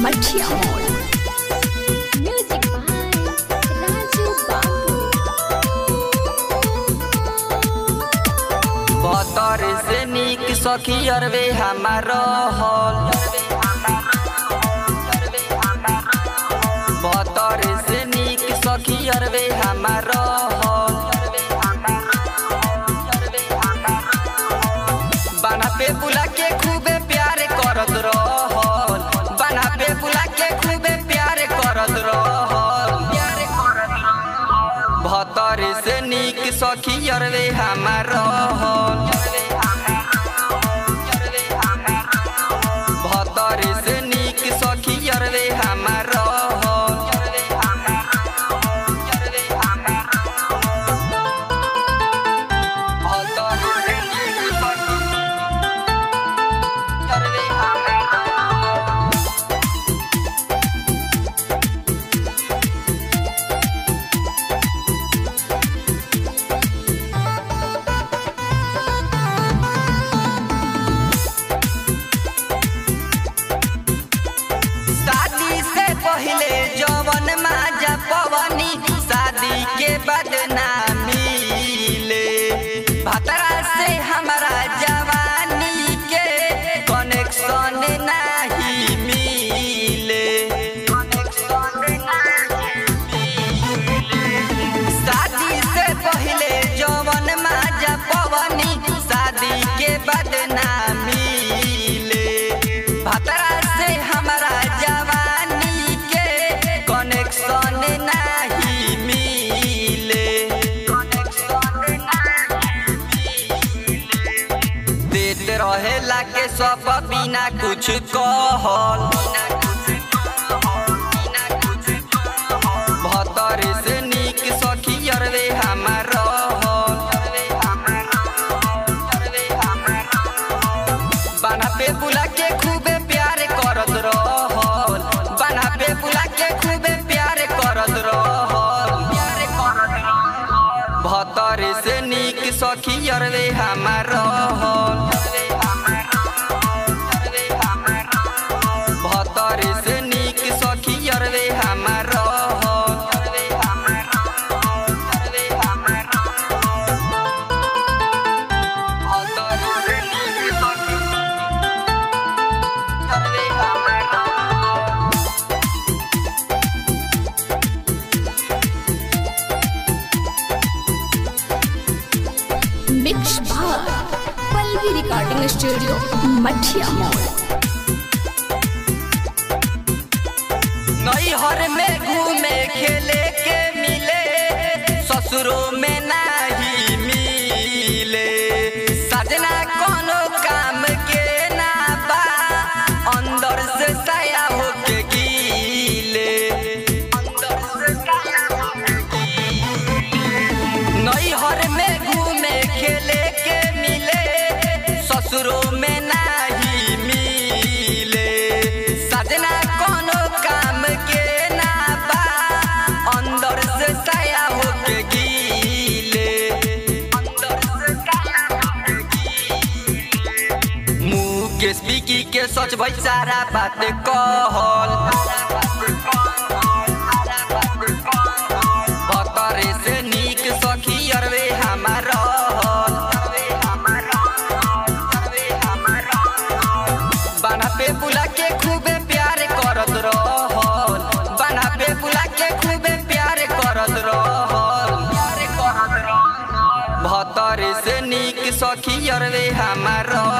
मठिया मोड़ music by Raju बाबू बतर से निक सखी अरबे हमार हल बतर से निक सखी अरबे हमार हल बना पे बुला के खूबे प्यार करत रहल बना पे बुला के खूबे प्यार करत रहल भतर से निक सखी अरबे हमार रहल भतर से निक सखी अरबे हमार शादी से पहले जवन माजा पवनी शादी के बाद ना मिले भतरा से हमारा जवानी के कनेक्शन नहीं मिले शादी से पहले जवन माजा पवनी शादी के बाद ना मिले भतरा से हमारा जवानी के कनेक्शन नहीं मिले देते रहेला के सब बिना कुछ कहल भतर से निक सखी अरबे हमार बना पे बुला के खूबे प्यार करत रहल बना पे बुला के खूबे प्यार करत रहल भतर से निक सखी अरबे हमार भतर से निक सखी अरबे हमार mix by Pallavi recording studio Mathiya Mor नैहर में घूमे खेले के मिले ससुरों में नहीं मिले सजना कोनो काम के ना बा अंदर से साया होके गीले नैहर में घूमे खेले के मिले ससुरों में नहीं मिले सजना कोनो काम के ना बा अंदर से साया होके गीले मुँह के स्पीकी के सच भाई सारा बात कहल भतरे से निक सखी अरबे हमार बना पे बुला के खूबे प्यार करत रहल बना पे बुला के खूबे प्यार करत रहल भतरे से निक सखी अरबे हमार